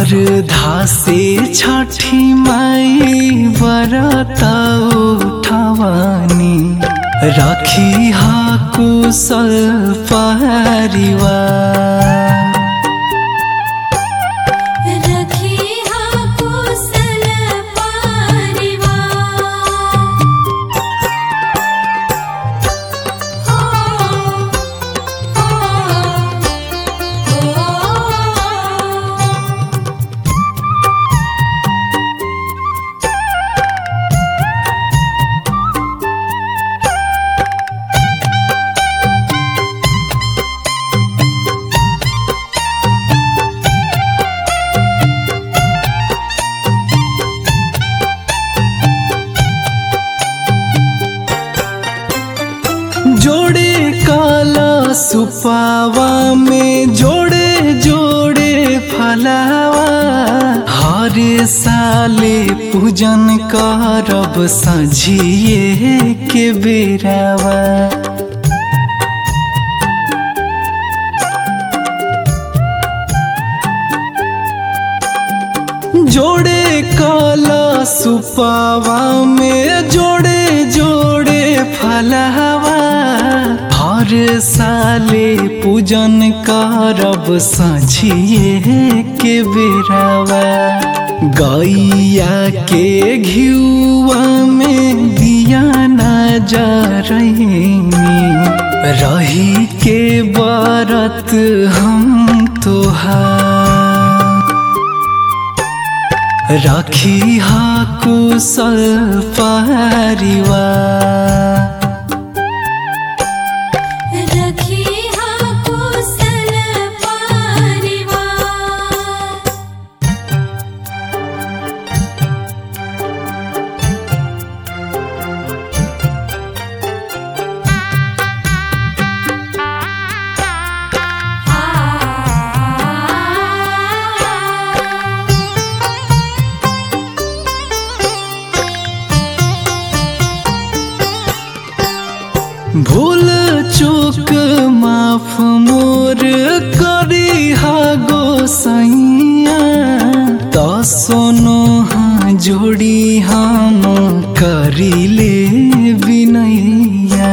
सरधा से छठी माई बरत उठवानी रखी हा कुशल परिवार रखी हा कुशल परिवार हो हो हो जोड़े काला सुपावा में जोड़े जोड़े फलावा हर साले पूजन करब सझिए के बेरावा जोड़े काला सुपावा में जोड़े जोड़े फलावा हर साले पूजन करब सझिए के बेरावा गैया के घियुआ में दिया न जा रही के बरत हम तोहार रखी हा कुशल परिवार रखी हा कुशल परिवार भूल चूक माफ मोर करी हा गोसैया त सोनो हाँ जोड़ी हम करी ले बिनैया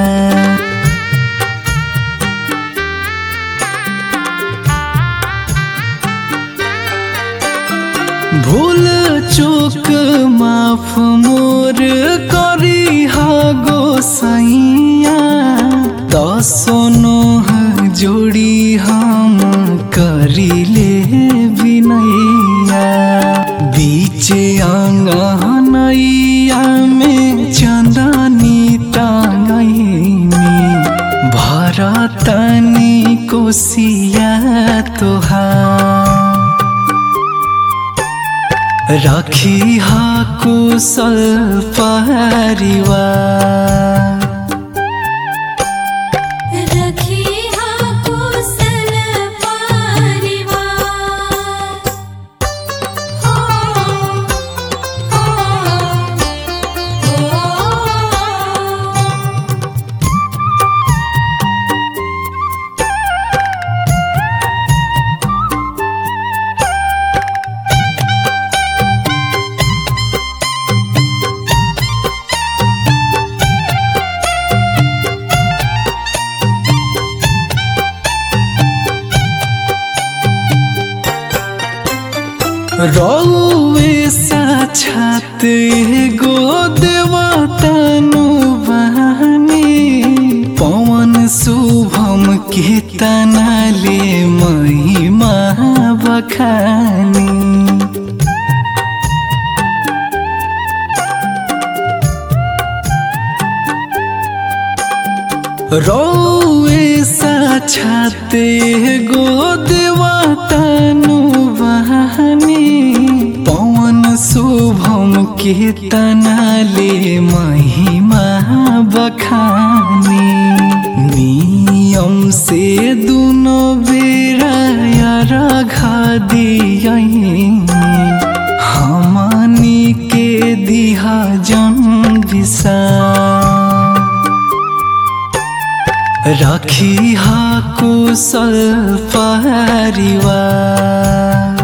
भूल चूक माफ मोर करी हा गोसैया त सोनो हाँ जोड़ी हम करी ले बिनैया बीचे आंगनैया में चंदनी टांगैनी भरतनी कोसिया तोहार रखी हा कुशल परिवार रखी हा कुशल परिवार हो हो हो रौवे साक्षात गो देवतनु बहानी पवन शुभम के तनाले महिमा बखानी रौवे साक्षात गो देवतनु बहानी पवन शुभम के तनाले महिमा बखानी नियम से दुनो बेरा रखा दियनी हमनी के दिहा जन विसा रखी हा कुशल परिवार